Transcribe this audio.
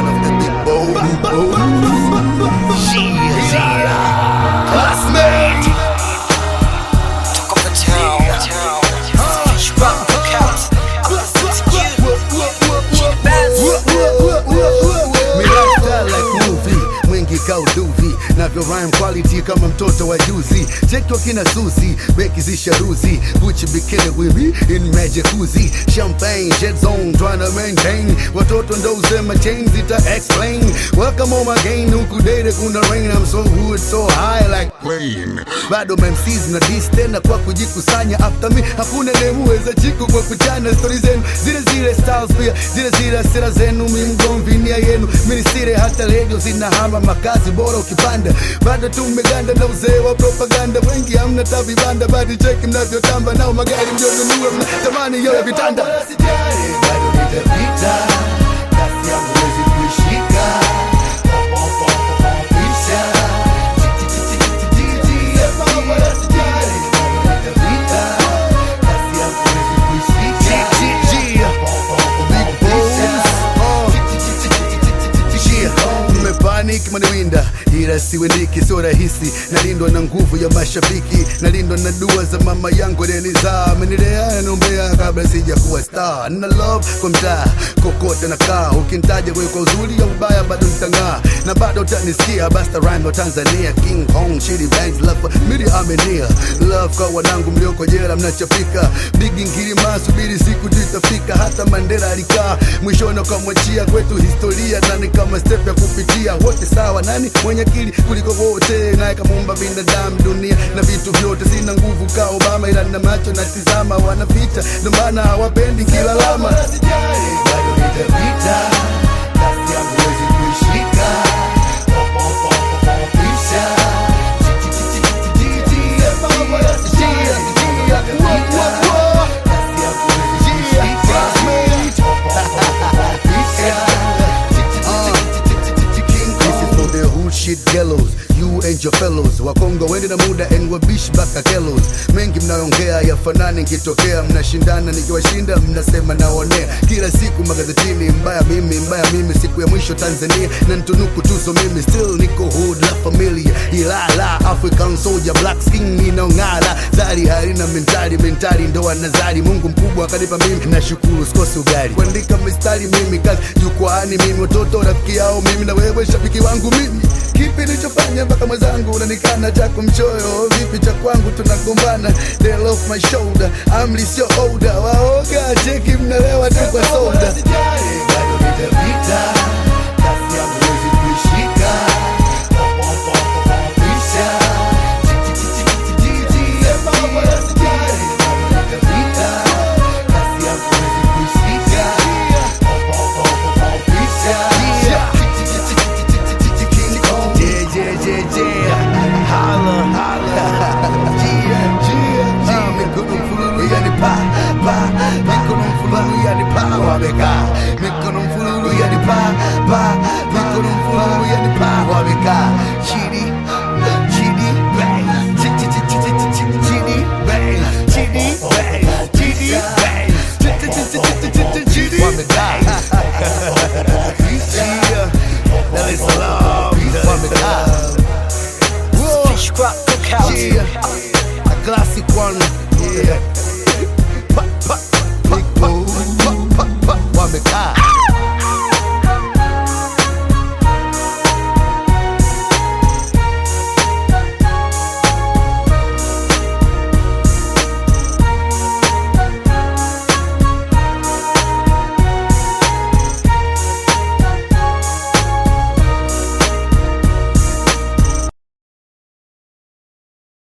son of the big boy. Yeah, yeah. Classmate. Talk of a town. Fish rock counts. I'm listening to you. Me lifestyle like movie mwingi kauduvi navyo rhyme quality kama mtoto wa juzi cheki wakina susi beki zisharuzi gucci bikini with me in majacuzzi champagne jet zone trying to maintain watoto ndo usema chain zita explain welcome on my game huku date kuna rain I'm so good so high like plane bado MCs na dis tena kwa kujikusanya after me hakuna demuweza chiku kwa kuchana stori zenu zile zile styles pia zile zile sera zenu mi mgomvi nia yenu minisire hata redio zinahama makazi bora ukipanda bado tumeganda na uzee wa propaganda wengi hamna ta vibanda badi cheki mnavyotamba nao magari mlionunua mnatamani yo ya vitanda Sijali, bado nitapita kasi yangu wezi kuishika Pisha. Panic maniwinda ila siwendiki, sio rahisi. Nalindwa na nguvu ya mashabiki, nalindwa na dua za mama yangu alinizaa, amenilea ananiombea kabla sija kuwa star. Na love kwa mtaa kokote nakaa, ukintaja wewe kwa uzuri au ubaya, bado nitang'aa na bado utanisikia. Basta rhyme wa Tanzania, King Kong, Shitty Bangs, love for mili amenia, love kwa wanangu mlioko jela, mnachapika bigi ngirima, subiri siku tu itafika. Hata Mandela alikaa mwishoni akamwachia kwetu historia, nani kama step ya kupitia wote sawa, nani mwenye akili kuliko wote, naye kamuumba binadamu, dunia na vitu vyote. Sina nguvu ka Obama, ila na macho natizama, wanaficha ndo maana hawapendi kilalama. Sijali, bado nitapita, kasi yangu huwezi kuishika. Pisha. This is for the hood shit gallows you and your fellows wakongo wende na muda and wabishi baka kelos mengi mnaongea yafanani nkitokea mnashindana nikiwashinda mnasema naonea kila siku magazetini mbaya mimi mbaya mimi siku ya mwisho tanzania na ntunuku tuzo mimi still niko hood la familia ilala african soldier black skin inaong'ala zari harina mentari mentari ndo anazari mungu mkubwa akanipa mimi nashukuru sikosi ugali kuandika mistari mimi kazi jukwaani mimi watoto rafiki yao mimi na wewe shabiki wangu mimi kipi nilichofanya mpaka mwenzangu unanikana chako mchoyo vipi cha kwangu tunagombana They off my shoulder amri sio oda waoga cheki mnalewa tu kwa soda bado nitapita kasi yangu huwezi kuishika Pisha. Kasi yangu huwezi kuishika. King Kong. Yeah, yeah, yeah, yeah. Holla, holla. Yeah, yeah, yeah. Mikono mfululu yani pa, pa. Mikono mfululu yani pa, wamekaa. Mikono mfululu yani pa, pa. Mikono mfululu yani pa, wamekaa. Chidi, chidi, bang. Chi- chi- chi- chi- chi- chi- chidi, bang. Chidi, bang. Chidi, bang. Chi- chi- chi- chi- chi- chi- chi- chidi, wamekaa. Yeah. Dar es Salaam, wamekaa. Whoa. Fish rock counts. Yeah, a classic one. Yeah,